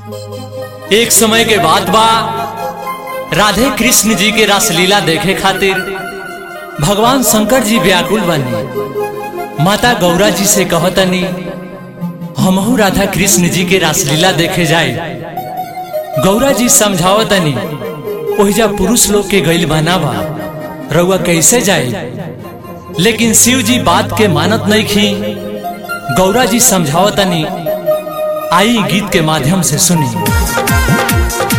एक समय के बात बा राधे कृष्ण जी के रासलीला देखे खातिर भगवान शंकर जी व्याकुल बनी माता गौरा जी से कहतनी हमहू राधा कृष्ण जी के रासलीला देखे जाए गौरा जी समझावतनी ओहिजा पुरुष लोग के गईल बना बा रउआ कैसे जाए लेकिन शिव जी बात के मानत नहीं खी गौरा जी समझावतनी आई गीत के माध्यम से सुनी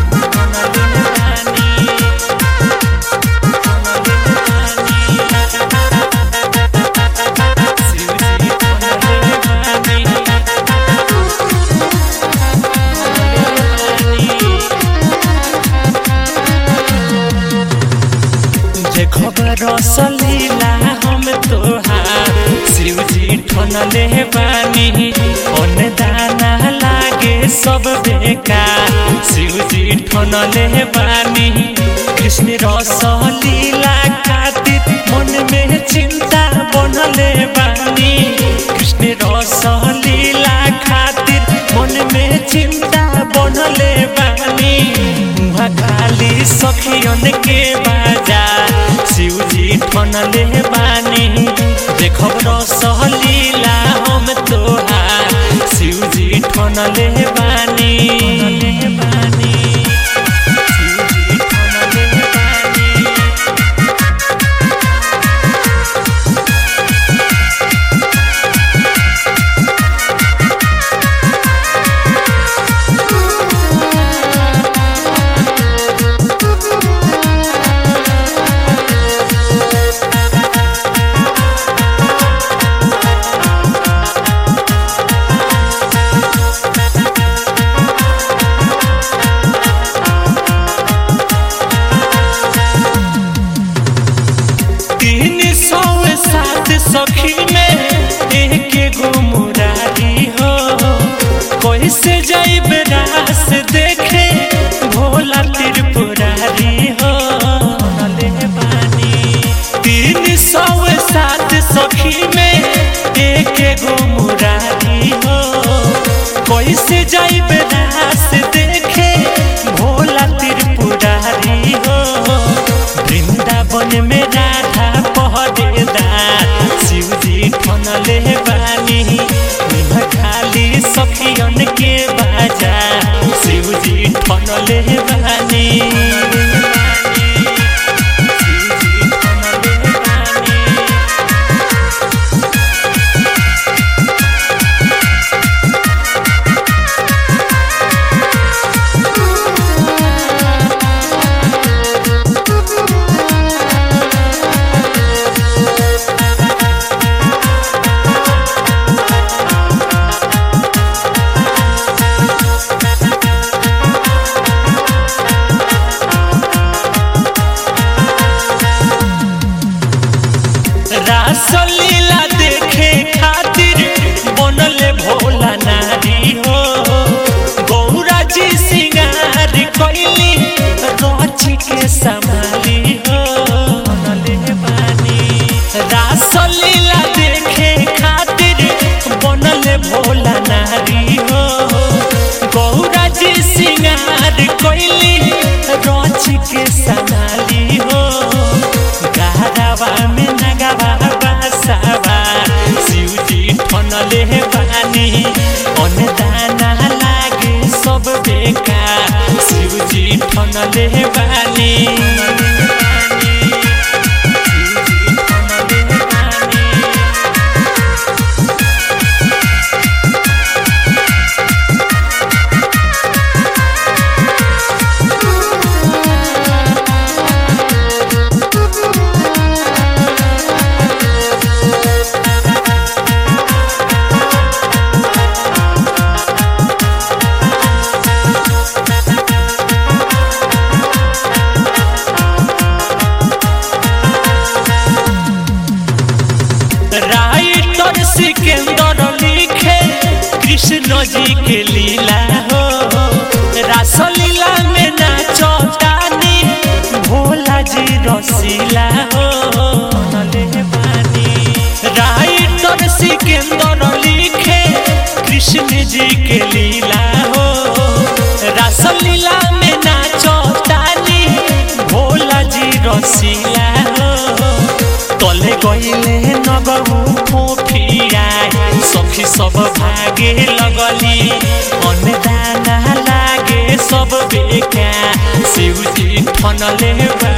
जे खबर रसलीला हम तोहार शिव जी ठनले बानी ओन दाना लागे सब बेकार शिव जी ठनले बानी कृष्ण रसलीला खातिर मन में चिंता बनले बानी कृष्ण रसलीला खातिर मन में चिंता बनले बानी उहाँ खाली सखियन के बाजा शिवजी ठनले बानी देखब रसलीला हम तोहार शिवजी ठनले बानी बानी शिवजी ठनले बानी तीन सौ सात सखी में एक गो मुरारी हो कैसे जाइब रास देखे भोला त्रिपुरारी हो नले बानी तीन सौ सात सखी में एक गो मुरारी हो कैसे जाइब रास देखे भोला त्रिपुरारी हो वृंदावन में राधा पहरेदार शिवजी ठनले बानी इहाँ खाली सखियन के बाजा शिवजी ठनले बानी शिवजी ठनले बानी रासलीला देखे खातिर बनले भोला नारी हो गौरा जी सिंगार कैली रची के संभाली हो बनले बानी रासलीला देखे खातिर बनले भोला नारी हो गौरा जी सिंगार कैली रची के संभाली हो गहरावा में नगावा बासावा शिवजी ठनले बानी अन दाना लागे सब बेकार शिवजी ठनले बानी शिवजी ठनले बानी राइटर सिकंदर लिखे कृष्ण जी के लीला हो रासलीला में नाचो तानी भोला जी रसीला हो नले बानी राइटर सिकंदर लिखे कृष्ण जी के लीला हो बड़ी रसीला हो तले गईले नगहु फोफिया सखी सब भागे लगली अन्नदाना लागे सब बेका शिवजी ठनले बा